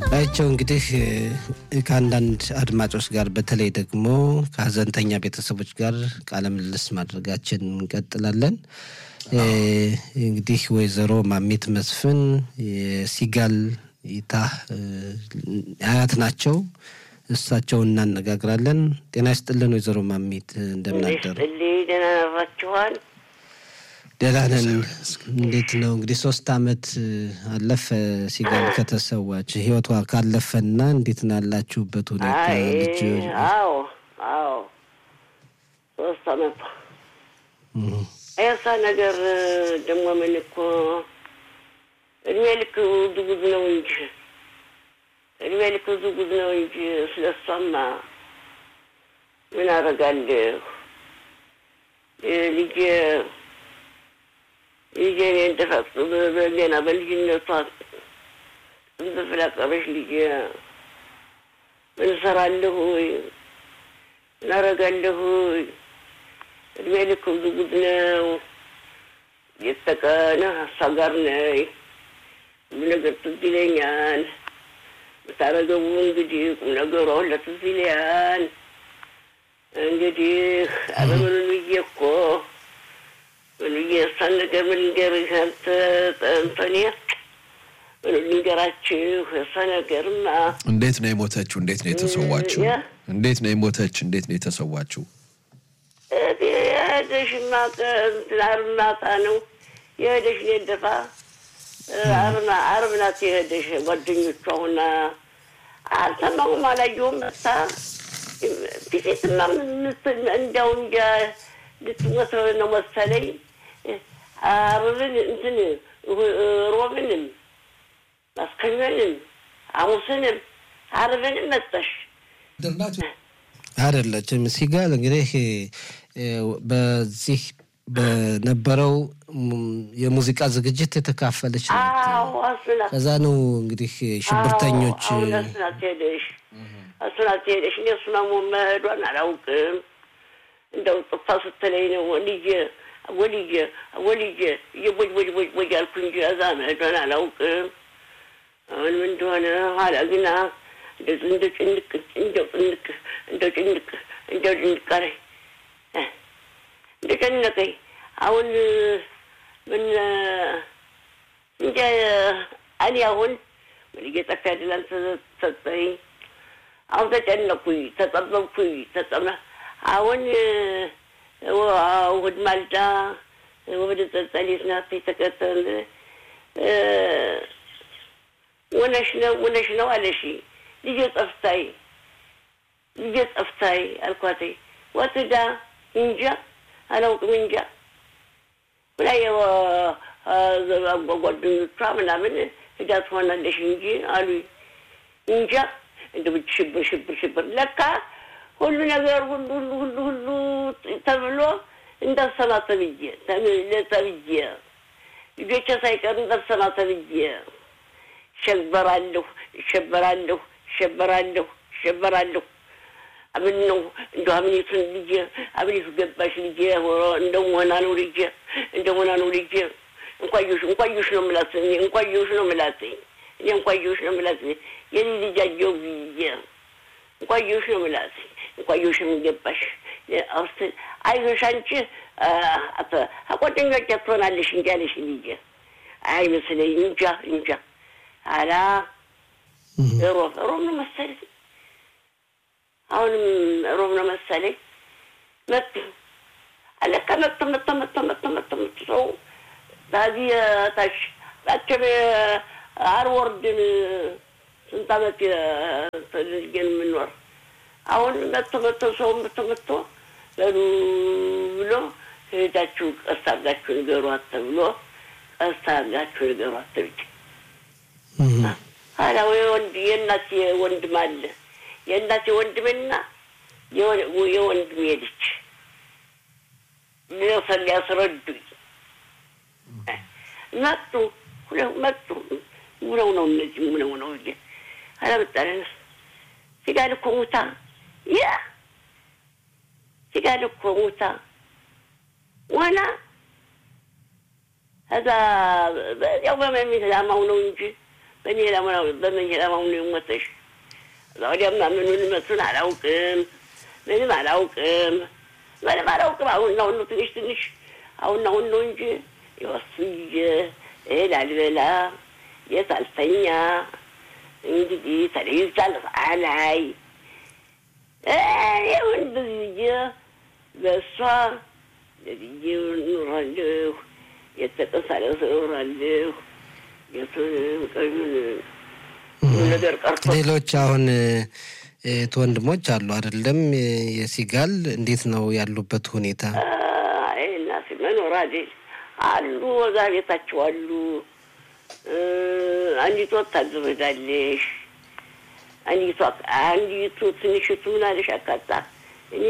አይቸው እንግዲህ ከአንዳንድ አድማጮች ጋር በተለይ ደግሞ ከሀዘንተኛ ቤተሰቦች ጋር ቃለ ምልልስ ማድረጋችን እንቀጥላለን። እንግዲህ ወይዘሮ ማሜት መስፍን የሲጋል ይታ አያት ናቸው። እሳቸውን እናነጋግራለን። ጤና ይስጥልን ወይዘሮ ማሜት እንደምን አደሩ? ደህና ናችኋል? ደህና ነን። እንዴት ነው እንግዲህ ሶስት አመት አለፈ ሲጋል ከተሰዋች ህይወቷ ካለፈና እንዴት ነው ያላችሁበት ሁኔታ? ልጅ አዎ አዎ ሶስት አመት ያሳ ነገር ደግሞ ምን እኮ እድሜ ልክ ጉዝ ነው እንጂ እድሜ ልክ ጉዝ ነው እንጂ ስለ እሷማ ምን አደርጋለሁ ልጄ ልጄ እኔ እንደፈጽ ገና በልጅነቷ እንደፍላቀበሽ ልጄ ምን እሰራለሁ ምን አደርጋለሁ እድሜ ልክ ብዙ ጉድ ነው። የተቀነ እሷ ጋር ነይ ሁሉ ነገር ትዝ ይለኛል። ብታረገቡ እንግዲህ ቁም ነገሯ ሁላ ትዝ ይለኛል። እንግዲህ አበምኑ ብዬ እኮ ምን ብዬ እሷን ነገር ምን ልንገርህ አንተ ጠንቶኔ ምን ልንገራችሁ እሷ ነገርማ እንዴት ነው የሞተችው? እንዴት ነው የተሰዋችው? እንዴት ነው የሞተች? እንዴት ነው የተሰዋችው? የሄደሽ አርብ ማታ ነው የሄደሽ ደፋ አርብ ናት የሄደሽ ጓደኞቿ ሁና አልሰማሁም፣ አላየሁም። መታ ፊቴትማ እንዲያው እንጃ ልትሞት ነው መሰለኝ። አርብን እንትን ሮብንም ማስከኞንም ሐሙስንም አርብንም መጣሽ አይደለችም። ሲጋል እንግዲህ በዚህ በነበረው የሙዚቃ ዝግጅት የተካፈለች ናት። ከዛ ነው እንግዲህ ሽብርተኞች እሱናት ሄደሽ እሱናት ሄደሽ እኔ እሱ መሄዷን አላውቅም። እንደው ጥፋ ስትለኝ ነው ልጄ ወልጄ ወልጄ እየቦጅ ቦጅ ቦጅ ቦጅ አልኩ እንጂ እዛ መሄዷን አላውቅም። አሁንም እንደሆነ ኋላ ግና እንደ ጭንቅ እንደው ጭንቅ እንደው ጭንቅ እንደው ጭንቅ አለኝ እንደ ጨነቀኝ። አሁን ምን እንጃ እኔ አሁን ምን እየጠፋ ያድላል ተሰጠኝ። አሁን ተጨነኩኝ፣ ተጠበብኩኝ፣ ተጠመ አሁን እሑድ ማልዳ ወደ ጸጸሌት ናት የተከተል ውነሽ ነው ውነሽ ነው አለሽ ልጄ ጠፍታይ ልጄ ጠፍታይ አልኳት። ወትዳ እንጃ አላውቅም እንጃ ብላ ጓደኞቿ ምናምን ሂዳ ትሆናለሽ እንጂ አሉኝ። እንጃ እንደ ሽብር ሽብር ሽብር ለካ ሁሉ ነገር ሁሉ ሁሉ ሁሉ ሁሉ ተብሎ እንዳሰማ ተብዬ ተብዬ ልጆቼ ሳይቀር እንዳሰማ ተብዬ እሸበራለሁ እሸበራለሁ እሸበራለሁ እሸበራለሁ። አምን ነው እንደ አምኔቱን ልጄ አምኔቱ ገባሽ ልጄ እንደ ሆና ነው ልጄ እንደ ሆና ነው ልጄ እንኳዮሽ እንኳዮሽ ነው ምላት እኔ እንኳዮሽ ነው ምላት እኔ እንኳዮሽ ነው ምላት የኔ ልጅ አየሁ ብዬ እንኳዮሽ ነው ምላት እንኳዮሽም ገባሽ አውስት አይዞሽ አንቺ ጓደኞች ትሆናለሽ እንጂ አለሽ ልጄ አይመስለኝ እንጃ እንጃ አላ ሮብ ሮብ ነው መሰለኝ አሁንም ሮብ ነው መሰለኝ መጡ አለካ መጡ መጡ መጡ መጡ መጡ መጡ ሰው ታዚህ ታች ባቸም አርወርድን ስንት ዓመት ልጅን የምኖር አሁን መጥቶ መጥቶ ሰው መጥቶ መጥቶ በሉ ብሎ ሄዳችሁ ቀስ አድርጋችሁ ንገሯት ተብሎ ቀስ አድርጋችሁ ንገሯት ተብዬ ኋላ ወይ ወንድ የእናቴ ወንድም አለ የእናቴ ወንድምና የወንድሜ ልጅ ሊወሰን ሊያስረዱኝ መጡ መጡ። ውለው ነው እነዚህ ውለው ነው እ አላመጣለን ሲጋል እኮ ሙታ ያ ሲጋል እኮ ሙታ ዋና ከዛ በዚያው በመሚት ላማው ነው እንጂ በመኝላ ማሙኑ የሞተሽ እዛ ወዲያማ ምኑን መስሉን አላውቅም። ምንም አላውቅም። ምንም አላውቅም። አሁን አሁን ነው ትንሽ ትንሽ አሁን አሁን ነው እንጂ የወስዬ እህል አልበላ የት አልተኛ እንግዲህ ተለይቻል አላይ ይሁን ብዬ በእሷ ለብዬ ኑራለሁ። የተቀሳለሰ ኑራለሁ። የቱንም ቀዩን ነገር ቀርቶ ሌሎች አሁን እህት ወንድሞች አሉ አይደለም? የሲጋል እንዴት ነው ያሉበት ሁኔታ? እናት መኖር አይደል አሉ፣ ወዛ ቤታቸው አሉ። አንዲቱ ወታደር ሄዳለሽ። አንዲቱ አንዲቱ ትንሽቱ ምን አለሽ አካጣ እኔ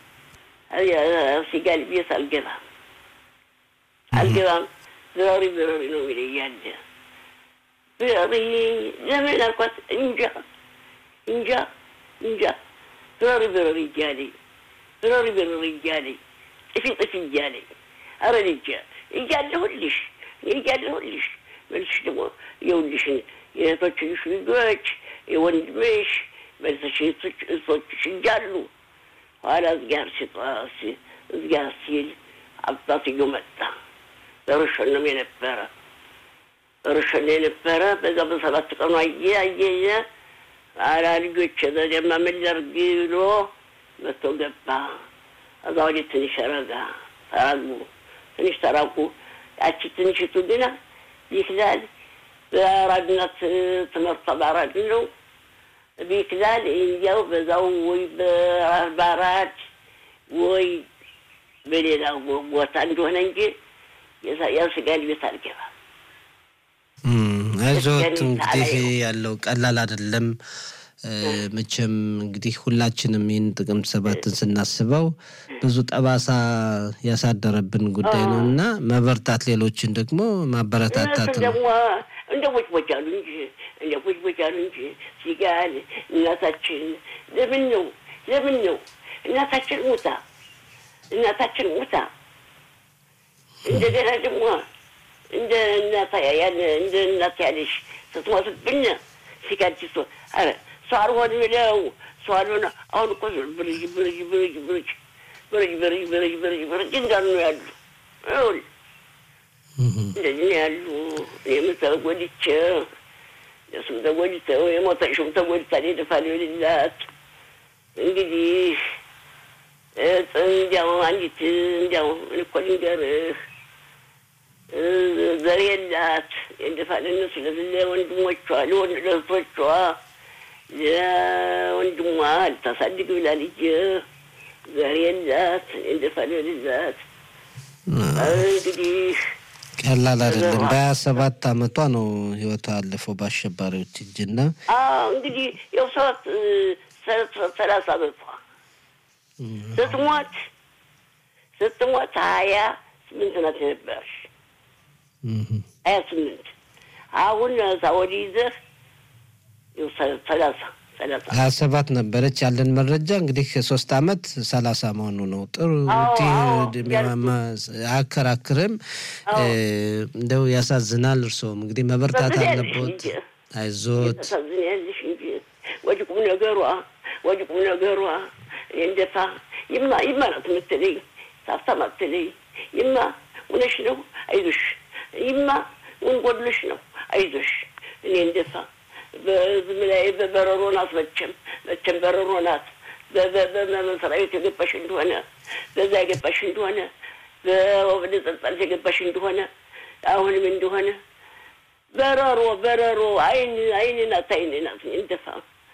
ሲጋል ቤት አልገባም አልገባም ብረሪ ብረሪ ነው የሚለኝ ያለ ብረሪ ለምን አልኳት እንጃ እንጃ እንጃ ብረሪ ብረሪ እያለኝ ብረሪ ብረሪ እያለኝ ጥፊ ጥፊ እያለኝ አረ ልጄ እያለሁልሽ እያለሁልሽ መልስሽ ደግሞ የውልሽን የእህቶችሽ ልጆች የወንድምሽ መልሰሽ እህቶችሽ እያሉ ኋላ እዝጋር ሲጧስ እዝጋር ሲል አባትዮ መጣ። በርሸንም የነበረ በርሸን የነበረ በዛ በሰባት ቀኑ አየ አየየ አላ ልጆች ዘደማ ምን ላድርግ ብሎ መጥቶ ገባ። እዛ ወዲህ ትንሽ ረጋ ተራጉ፣ ትንሽ ተራጉ። ያቺ ትንሽቱ ግና ቢክላል በአራድነት ትምህርቷ በአራድ ነው ቢክላል እንዲያው በዛው ወይ በአራድ ወይ በሌላ ቦታ እንደሆነ እንጂ የስጋን ቤት አልገባም። አይዞት እንግዲህ ያለው ቀላል አይደለም። መቼም እንግዲህ ሁላችንም ይህን ጥቅምት ሰባትን ስናስበው ብዙ ጠባሳ ያሳደረብን ጉዳይ ነው እና መበርታት፣ ሌሎችን ደግሞ ማበረታታት ነው። ደግሞ እንደ ቦጭ ቦጭ አሉ እንጂ እንደ ቦጭ ቦጭ አሉ እንጂ ሲጋል እናታችን ለምን ነው ለምን ነው እናታችን ሙታ እናታችን ሙታ እንደገና ደግሞ እንደ እናታ ያለ እንደ እናት ያለሽ ስትሞትብን ሲጋጅቶ አረ ሰው አልሆን ብለው ሰው አልሆነ አሁን እኮ ብርጅ ብርጅ ብርጅ ብርጅ ብርጅ ብርጅ ብርጅ ብርጅ ብርጅ እንዳሉ ነው ያሉ ይኸውልህ እንደዚህ ነው ያሉ። እኔም ተጎድቼ እሱም ተጎድተው የሞተሽም ተጎድታ ደፋል የሌላት እንግዲህ እንዲያው አንዲት እንዲያው ምን እኮ ልንገርህ ዘር የላት የደፋል እነሱ ለወንድሞቿ ለእህቶቿ ለወንድሟ ልታሳድግ ብላ ልጅ ዘር የላት የደፋል የሌላት እንግዲህ ቀላል አይደለም። በሀያ ሰባት አመቷ ነው ህይወቷ ያለፈው በአሸባሪዎች እጅና እንግዲህ ያው ሰባት ሰላሳ አመቷ ስትሞት ስትሞት ሀያ ስምንት ናት የነበረች ሀያ ስምንት አሁን ሳወዲ ይዘህ ሰላሳ ሀያ ሰባት ነበረች ያለን መረጃ እንግዲህ ሶስት አመት ሰላሳ መሆኑ ነው። ጥሩ አያከራክርም። እንደው ያሳዝናል። እርስዎም እንግዲህ መበርታት አለቦት። አይዞት ያሳዝናልሽ እንጂ ወደ ቁም ነገሯ ወደ ቁም ነገሯ እንደፋ ይማ ይማ ናት የምትለኝ ሳፍታ ማትለኝ ይማ እውነሽ ነው አይዞሽ፣ ይማ ምን ጎድሎሽ ነው አይዞሽ። እኔ እንደፋ በዝም ላይ በበረሮ ናት መቼም መቼም በረሮ ናት። በመሰሪያ ቤት የገባሽ እንደሆነ በዛ የገባሽ እንደሆነ በወደ ጸጸልት የገባሽ እንደሆነ አሁንም እንደሆነ በረሮ በረሮ አይን አይን ናት አይን ናት እንደፋ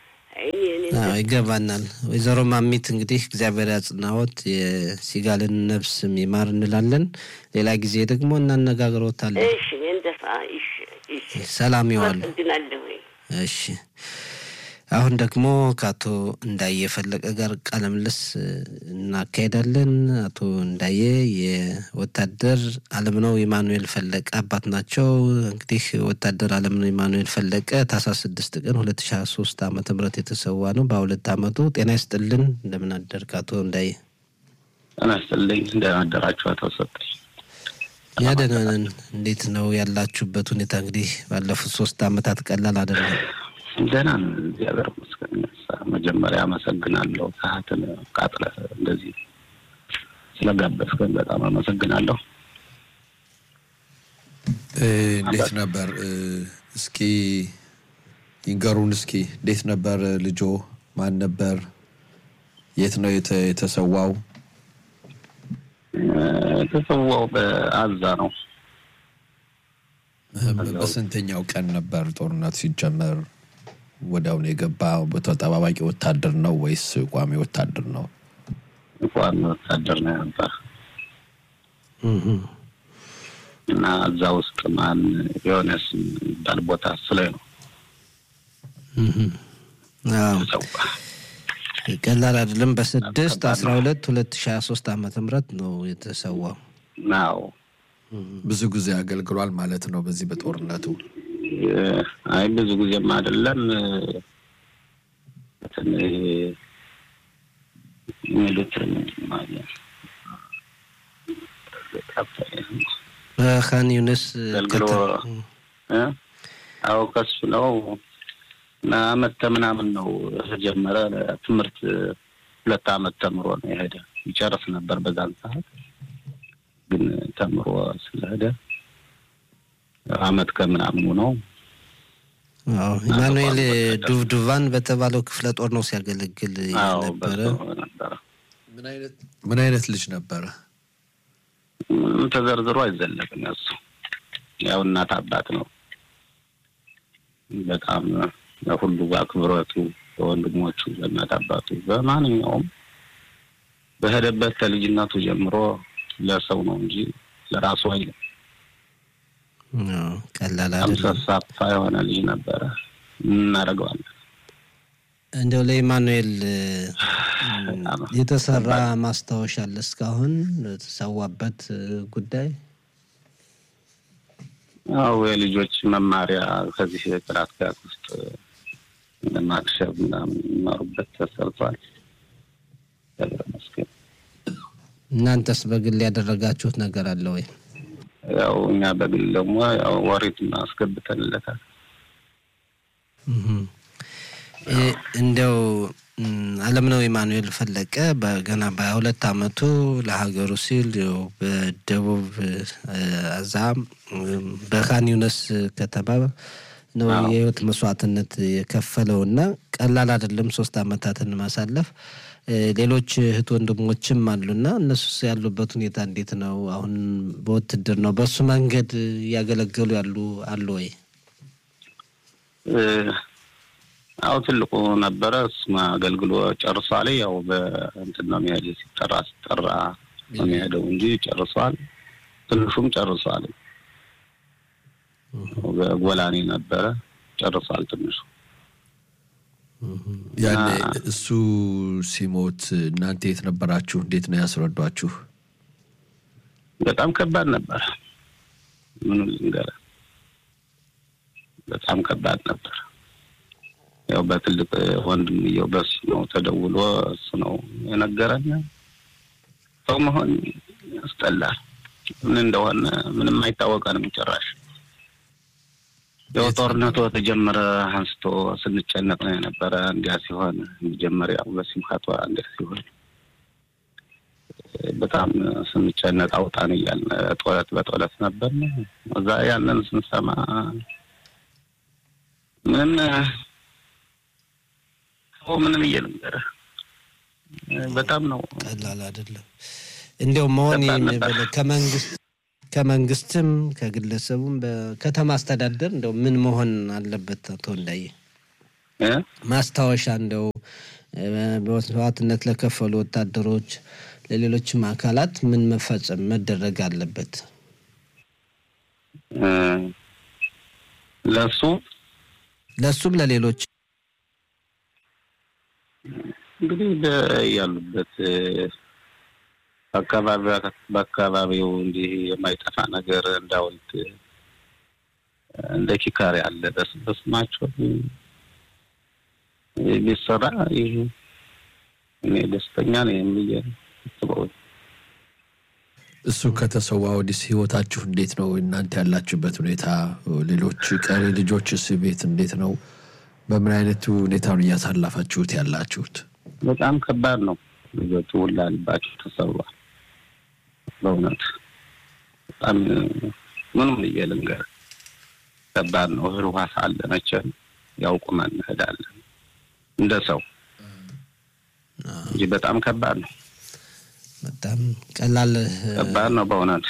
ይገባናል። ወይዘሮ ማሚት እንግዲህ እግዚአብሔር ያጽናዎት፣ የሲጋልን ነፍስ ይማር እንላለን። ሌላ ጊዜ ደግሞ እናነጋግሮታለን። እሺ እንደፋ እሺ እሺ ሰላም ይዋሉ። አመሰግናለሁ። እሺ አሁን ደግሞ ከአቶ እንዳየ ፈለቀ ጋር ቃለ ምልልስ እናካሄዳለን። አቶ እንዳየ የወታደር አለምነው ኢማኑኤል ፈለቀ አባት ናቸው። እንግዲህ ወታደር አለምነው ኢማኑኤል ፈለቀ ታህሳስ ስድስት ቀን ሁለት ሺ ሀያ ሶስት ዓመተ ምህረት የተሰዋ ነው በሁለት ዓመቱ። ጤና ይስጥልን። እንደምን አደርክ አቶ እንዳየ? ጤና ይስጥልኝ። እንደምን አደራችሁ አቶ ሰጠኝ? እኛ ደህና ነን። እንዴት ነው ያላችሁበት ሁኔታ? እንግዲህ ባለፉት ሶስት አመታት ቀላል አይደለም። ደህና ነን፣ እግዚአብሔር ይመስገን። መጀመሪያ አመሰግናለሁ ሰዓትን ቃጥለህ እንደዚህ ስለጋበዝከን በጣም አመሰግናለሁ። እንዴት ነበር እስኪ ይንገሩን እስኪ እንዴት ነበር ልጆ? ማን ነበር? የት ነው የተሰዋው? የተሰዋው በአዛ ነው። በስንተኛው ቀን ነበር ጦርነት ሲጀመር ወዲያውኑ የገባ? ተጠባባቂ ወታደር ነው ወይስ ቋሚ ወታደር ነው? ቋሚ ወታደር ነው ነበር እና እዛ ውስጥ ማን የሆነስ የሚባል ቦታ ስላይ ነው ቀላል አይደለም። በስድስት አስራ ሁለት ሁለት ሺ ሀያ ሶስት ዓመተ ምህረት ነው የተሰዋው። ናው ብዙ ጊዜ አገልግሏል ማለት ነው በዚህ በጦርነቱ። አይ ብዙ ጊዜም አይደለም ሚሉት በካን ዩኒስ አገልግሎ አዎ ከሱ ነው አመት ምናምን ነው ተጀመረ። ትምህርት ሁለት አመት ተምሮ ነው የሄደ። ይጨርስ ነበር በዛን ሰዓት ግን ተምሮ ስለሄደ አመት ከምናምኑ ነው። ኢማኑኤል ዱብዱቫን በተባለው ክፍለ ጦር ነው ሲያገለግል ነበረ። ምን አይነት ልጅ ነበረ? ምንም ተዘርዝሮ አይዘለቅም። ያሱ ያው እናት አባት ነው። በጣም ለሁሉ አክብሮቱ በወንድሞቹ በእናት አባቱ በማንኛውም በሄደበት ከልጅነቱ ጀምሮ ለሰው ነው እንጂ ለራሱ አይልም። ቀላል አይደለም። ሰፋ የሆነ ልጅ ነበረ። እናደርገዋለን። እንደው ለኢማኑኤል የተሰራ ማስታወሻ አለ እስካሁን የተሰዋበት ጉዳይ? አዎ የልጆች መማሪያ ከዚህ ጥራት ጋር ውስጥ ማክሸፍ ምናምን የሚማሩበት ተሰርቷል። እግዚአብሔር ይመስገን። እናንተስ በግል ያደረጋችሁት ነገር አለ ወይ? ያው እኛ በግል ደግሞ ያው ወሬት አስገብተንለታል። እንደው አለምነው ኢማኑኤል ፈለቀ በገና በሀያ ሁለት አመቱ ለሀገሩ ሲል በደቡብ አዛ በካን ዩነስ ከተማ ነው የህይወት መስዋዕትነት የከፈለው እና ቀላል አይደለም ሶስት አመታትን ማሳለፍ። ሌሎች እህት ወንድሞችም አሉና እነሱስ ያሉበት ሁኔታ እንዴት ነው? አሁን በውትድር ነው በሱ መንገድ እያገለገሉ ያሉ አሉ ወይ? አዎ ትልቁ ነበረ እሱም አገልግሎ ጨርሷል። ያው በእንትን ነው የሚሄድ ሲጠራ ሲጠራ ነው የሚሄደው እንጂ ጨርሷል። ትንሹም ጨርሷል። በጎላኔ ነበረ ጨርሷል ትንሹ። ያኔ እሱ ሲሞት እናንተ የት ነበራችሁ? እንዴት ነው ያስረዷችሁ? በጣም ከባድ ነበር። ምን ልንገርህ፣ በጣም ከባድ ነበር። ያው በትልቅ ወንድምየው በሱ ነው ተደውሎ እሱ ነው የነገረን። ሰው መሆን ያስጠላል። ምን እንደሆነ ምንም አይታወቀንም ጭራሽ። ያው ጦርነቱ ተጀመረ አንስቶ ስንጨነቅ ነው የነበረ። እንዲያ ሲሆን መጀመሪያው በሲምካቷ እንዲያ ሲሆን በጣም ስንጨነቅ አውጣን እያልን ጦለት በጦለት ነበር። እዛ ያንን ስንሰማ ምንም ሰው ምንም እየነገረ በጣም ነው ቀላል አይደለም። እንዲያው መሆን ከመንግስት ከመንግስትም ከግለሰቡም በከተማ አስተዳደር እንደው ምን መሆን አለበት? አቶ እንዳየ ማስታወሻ እንደው በመስዋዕትነት ለከፈሉ ወታደሮች፣ ለሌሎችም አካላት ምን መፈጸም መደረግ አለበት? ለሱ ለሱም ለሌሎች እንግዲህ ያሉበት አካባቢ በአካባቢው እንዲህ የማይጠፋ ነገር እንዳውልት እንደ ኪካር ያለ በስማቸው ቢሰራ ይህ እኔ ደስተኛ ነው የሚየ እሱ ከተሰዋ ወዲስ ህይወታችሁ እንዴት ነው? እናንተ ያላችሁበት ሁኔታ፣ ሌሎች ቀሪ ልጆችስ ቤት እንዴት ነው? በምን አይነት ሁኔታ ነው እያሳለፋችሁት ያላችሁት? በጣም ከባድ ነው። ልጆቹ ሁላ ልባቸው ተሰብሯል። በእውነት በጣም ምንም ብዬ ልንገር ከባድ ነው። እህል ውሃ ሳለ መቼም ያውቁመን እንሄዳለን እንደ ሰው እንጂ በጣም ከባድ ነው። በጣም ቀላል ከባድ ነው በእውነት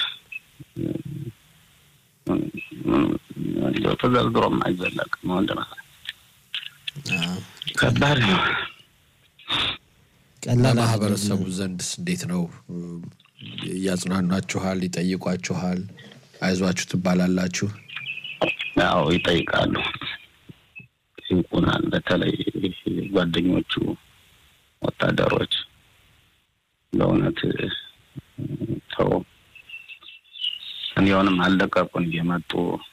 ተዘርዝሮም አይዘለቅም። ወንድም ከባድ ነው። ቀላል በማህበረሰቡ ዘንድስ እንዴት ነው? እያጽናኗችኋል? ይጠይቋችኋል? አይዟችሁ ትባላላችሁ? ያው ይጠይቃሉ፣ ይጠይቁናል። በተለይ ጓደኞቹ ወታደሮች በእውነት ሰው እንዲሆንም አልለቀቁን እየመጡ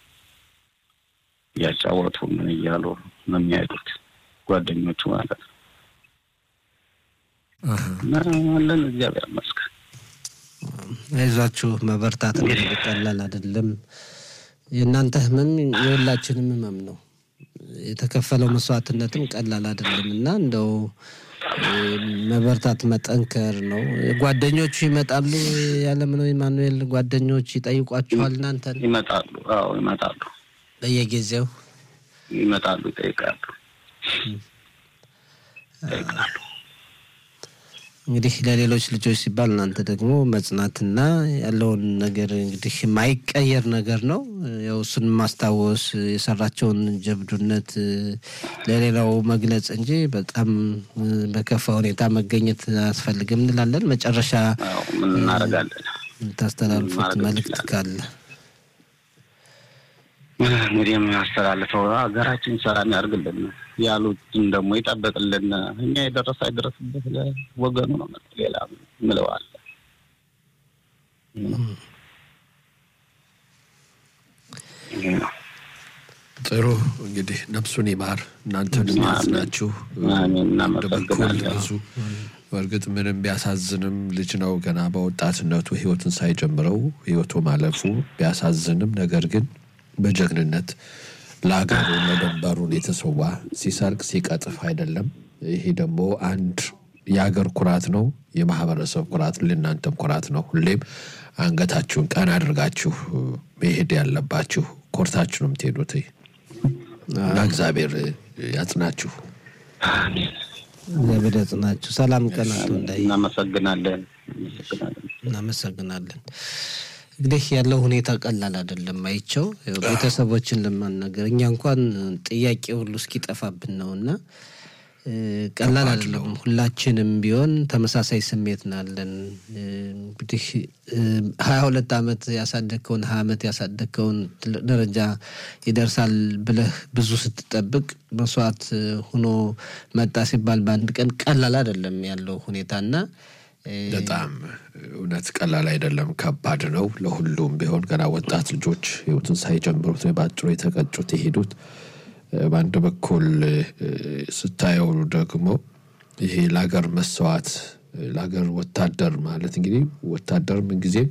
እያጫወቱ ምን እያሉ ነው የሚሄዱት ጓደኞቹ ማለት ነው። እና አለን እግዚአብሔር ይመስገን። አይዟችሁ መበርታት ነው። ቀላል አይደለም። የእናንተ ህመም የሁላችንም ህመም ነው። የተከፈለው መስዋዕትነትም ቀላል አይደለም እና እንደው መበርታት መጠንከር ነው። ጓደኞቹ ይመጣሉ። ያለምነው ኢማኑኤል ጓደኞች ይጠይቋችኋል እናንተን? ይመጣሉ። አዎ ይመጣሉ፣ በየጊዜው ይመጣሉ፣ ይጠይቃሉ፣ ይጠይቃሉ። እንግዲህ ለሌሎች ልጆች ሲባል እናንተ ደግሞ መጽናትና ያለውን ነገር እንግዲህ የማይቀየር ነገር ነው። ያው እሱን ማስታወስ የሰራቸውን ጀብዱነት ለሌላው መግለጽ እንጂ በጣም በከፋ ሁኔታ መገኘት አያስፈልግም እንላለን። መጨረሻ አዎ ምን እናደርጋለን? የምታስተላልፉት ማድረግ መልእክት እንችላለን። ካለ እንግዲህ የምናስተላልፈው ሀገራችን ሰላም ያርግልን፣ ያሉትን ደግሞ ይጠበቅልን። እኛ የደረሰ አይደረስበት ለወገኑ ነው። ሌላ ምለዋል ጥሩ እንግዲህ ነፍሱን ይማር፣ እናንተን የሚያዝናችሁ አሜን። አንድ በኩል እናመሰግናለን። ብዙ በእርግጥ ምንም ቢያሳዝንም ልጅ ነው ገና በወጣትነቱ ህይወትን ሳይጀምረው ህይወቱ ማለፉ ቢያሳዝንም፣ ነገር ግን በጀግንነት ለሀገሩ ለድንበሩን የተሰዋ ሲሰርቅ ሲቀጥፍ አይደለም። ይሄ ደግሞ አንድ የሀገር ኩራት ነው፣ የማህበረሰብ ኩራት፣ ለእናንተም ኩራት ነው። ሁሌም አንገታችሁን ቀና አድርጋችሁ መሄድ ያለባችሁ ኮርታችሁ ነው የምትሄዱት እና እግዚአብሔር ያጽናችሁ። አሜን። እግዚአብሔር ያጽናችሁ። ሰላም ቀን አቶ እንዳይ እናመሰግናለን። እናመሰግናለን። እናመሰግናለን። እንግዲህ ያለው ሁኔታ ቀላል አይደለም። አይቸው ያው ቤተሰቦችን ለማናገር እኛ እንኳን ጥያቄ ሁሉ እስኪጠፋብን ነው እና እ፣ ቀላል አይደለም። ሁላችንም ቢሆን ተመሳሳይ ስሜት ናለን። እ፣ እንግዲህ እ፣ ሀያ ሁለት ዓመት ያሳደግከውን ሀያ ዓመት ያሳደግከውን ትልቅ ደረጃ ይደርሳል ብለህ ብዙ ስትጠብቅ መስዋዕት እ፣ ሆኖ መጣ ሲባል በአንድ ቀን ቀላል አይደለም ያለው ሁኔታ እና እ፣ በጣም እውነት ቀላል አይደለም፣ ከባድ ነው። ለሁሉም ቢሆን ገና ወጣት ልጆች ህይወትን ሳይጀምሩት ነው በአጭሩ የተቀጩት የሄዱት። እ፣ በአንድ በኩል እ፣ ስታየው ደግሞ ይሄ ለሀገር መስዋዕት እ፣ ለሀገር ወታደር ማለት እንግዲህ ወታደር ምንጊዜም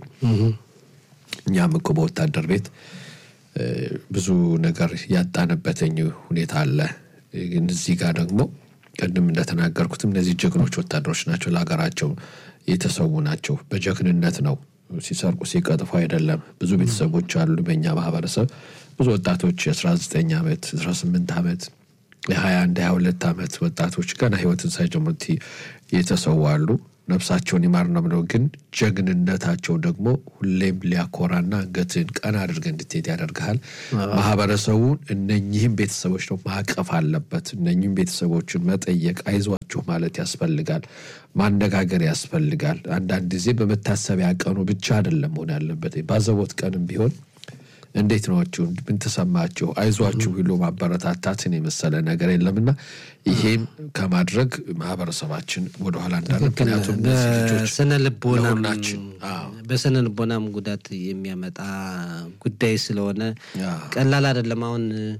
እኛም እኮ በወታደር ቤት እ፣ ብዙ ነገር ያጣንበትኝ ሁኔታ አለ። ግን እዚህ ጋር ደግሞ ቅድም እንደተናገርኩትም እነዚህ ጀግኖች ወታደሮች ናቸው። ለሀገራቸው የተሰዉ ናቸው። በጀግንነት ነው ሲሰርቁ ሲቀጥፉ አይደለም። ብዙ ቤተሰቦች አሉ በእኛ ማህበረሰብ ብዙ ወጣቶች የ19 ዓመት 18 ዓመት የ21 22 ዓመት ወጣቶች ገና ህይወትን ሳይጀምሩት የተሰዉ አሉ። ነፍሳቸውን ይማር ነው ብለው ግን ጀግንነታቸው ደግሞ ሁሌም ሊያኮራና አንገትን ቀና አድርገህ እንድትሄድ ያደርግሃል። ማህበረሰቡን እነኚህም ቤተሰቦች ነው ማቀፍ አለበት። እነኚህም ቤተሰቦችን መጠየቅ፣ አይዟችሁ ማለት ያስፈልጋል። ማነጋገር ያስፈልጋል። አንዳንድ ጊዜ በመታሰቢያ ቀኑ ብቻ አይደለም መሆን ያለበት። ባዘቦት ቀንም ቢሆን እንዴት ናችሁ? ምን ተሰማችሁ? አይዟችሁ ብሎ ማበረታታትን የመሰለ ነገር የለምና ይሄም ከማድረግ ማህበረሰባችን ወደኋላ እንዳለ ምክንያቱም እነዚህ ልጆች በስነ ልቦናም ለሁላችን አዎ። በስነ ልቦናም ጉዳት የሚያመጣ ጉዳይ ስለሆነ አዎ። ቀላል አይደለም። አሁን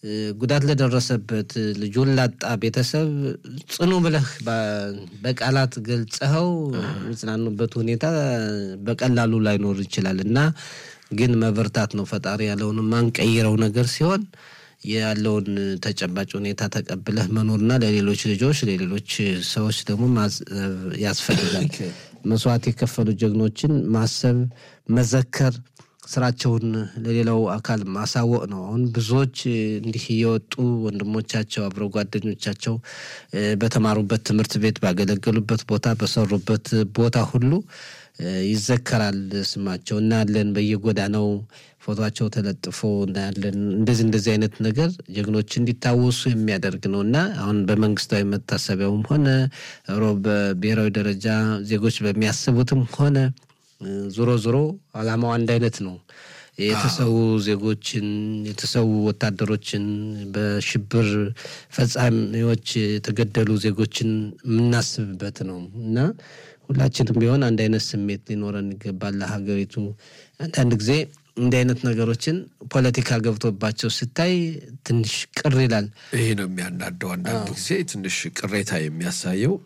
ጉዳት ለደረሰበት ልጁን ላጣ ቤተሰብ ጽኑ ብለህ በቃላት ገልጸኸው የሚጽናኑበት ሁኔታ በቀላሉ ላይኖር ይችላል እና ግን መበርታት ነው። ፈጣሪ ያለውን ማንቀይረው ነገር ሲሆን ያለውን ተጨባጭ ሁኔታ ተቀብለህ መኖርና ለሌሎች ልጆች ለሌሎች ሰዎች ደግሞ ያስፈልጋል። መስዋዕት የከፈሉ ጀግኖችን ማሰብ፣ መዘከር ስራቸውን ለሌላው አካል ማሳወቅ ነው። አሁን ብዙዎች እንዲህ እየወጡ ወንድሞቻቸው አብረው ጓደኞቻቸው በተማሩበት ትምህርት ቤት ባገለገሉበት ቦታ በሰሩበት ቦታ ሁሉ ይዘከራል ስማቸው እናያለን። በየጎዳናው ፎቶቸው ተለጥፎ እናያለን። እንደዚህ እንደዚህ አይነት ነገር ጀግኖች እንዲታወሱ የሚያደርግ ነው እና አሁን በመንግስታዊ መታሰቢያውም ሆነ በብሔራዊ ደረጃ ዜጎች በሚያስቡትም ሆነ ዞሮ ዞሮ አላማው አንድ አይነት ነው። የተሰዉ ዜጎችን የተሰዉ ወታደሮችን በሽብር ፈጻሚዎች የተገደሉ ዜጎችን የምናስብበት ነው እና ሁላችንም ቢሆን አንድ አይነት ስሜት ሊኖረን ይገባል። ለሀገሪቱ አንዳንድ ጊዜ እንዲህ አይነት ነገሮችን ፖለቲካ ገብቶባቸው ስታይ ትንሽ ቅር ይላል። ይሄ ነው የሚያናደው። አንዳንድ ጊዜ ትንሽ ቅሬታ የሚያሳየው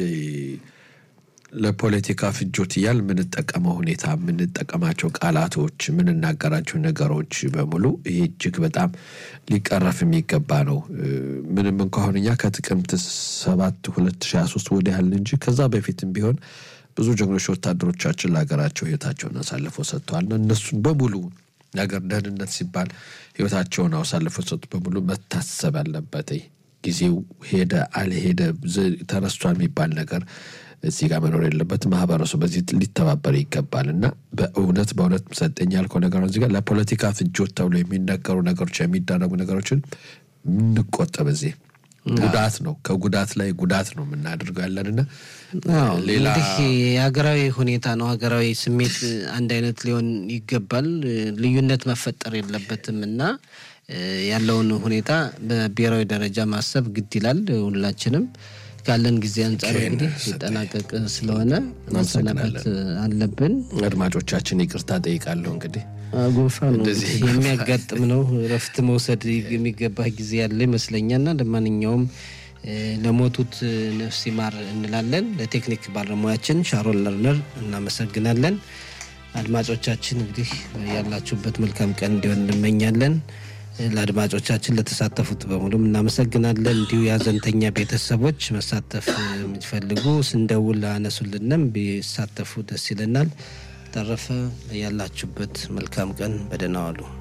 ለፖለቲካ ፍጆት እያል የምንጠቀመው ሁኔታ የምንጠቀማቸው ቃላቶች የምንናገራቸው ነገሮች በሙሉ ይሄ እጅግ በጣም ሊቀረፍ የሚገባ ነው። ምንም እንኳን እኛ ከጥቅምት ሰባት ሁለት ሺህ ሃያ ሶስት ወዲህ ያህል እንጂ ከዛ በፊትም ቢሆን ብዙ ጀግኖች ወታደሮቻችን ለሀገራቸው ህይወታቸውን አሳልፈው ሰጥተዋል። እነሱን በሙሉ ነገር ደህንነት ሲባል ህይወታቸውን አሳልፈው ሰጡ በሙሉ መታሰብ አለበት። ጊዜው ሄደ አልሄደ ተረስቷል የሚባል ነገር እዚህ ጋር መኖር የለበት። ማህበረሰቡ በዚህ ሊተባበር ይገባል እና በእውነት በእውነት ሰጠኝ ያልከው ነገር እዚህ ጋር ለፖለቲካ ፍጆት ተብሎ የሚነገሩ ነገሮች የሚደረጉ ነገሮችን የምንቆጠብ እዚህ ጉዳት ነው። ከጉዳት ላይ ጉዳት ነው የምናደርገው ያለንና ሌላ የሀገራዊ ሁኔታ ነው። ሀገራዊ ስሜት አንድ አይነት ሊሆን ይገባል። ልዩነት መፈጠር የለበትም እና ያለውን ሁኔታ በብሔራዊ ደረጃ ማሰብ ግድ ይላል። ሁላችንም ካለን ጊዜ አንጻር እንግዲህ ሲጠናቀቅ ስለሆነ ማሰናበት አለብን። አድማጮቻችን ይቅርታ ጠይቃለሁ። እንግዲህ ጉንፋን የሚያጋጥም ነው። እረፍት መውሰድ የሚገባ ጊዜ ያለ ይመስለኛልና ለማንኛውም ለሞቱት ነፍስ ይማር እንላለን። ለቴክኒክ ባለሙያችን ሻሮን ለርነር እናመሰግናለን። አድማጮቻችን እንግዲህ ያላችሁበት መልካም ቀን እንዲሆን እንመኛለን። ለአድማጮቻችን ለተሳተፉት በሙሉም እናመሰግናለን። እንዲሁ የሀዘንተኛ ቤተሰቦች መሳተፍ የሚፈልጉ ስንደውል አነሱልንም ቢሳተፉ ደስ ይለናል። ተረፈ ያላችሁበት መልካም ቀን በደህና ዋሉ።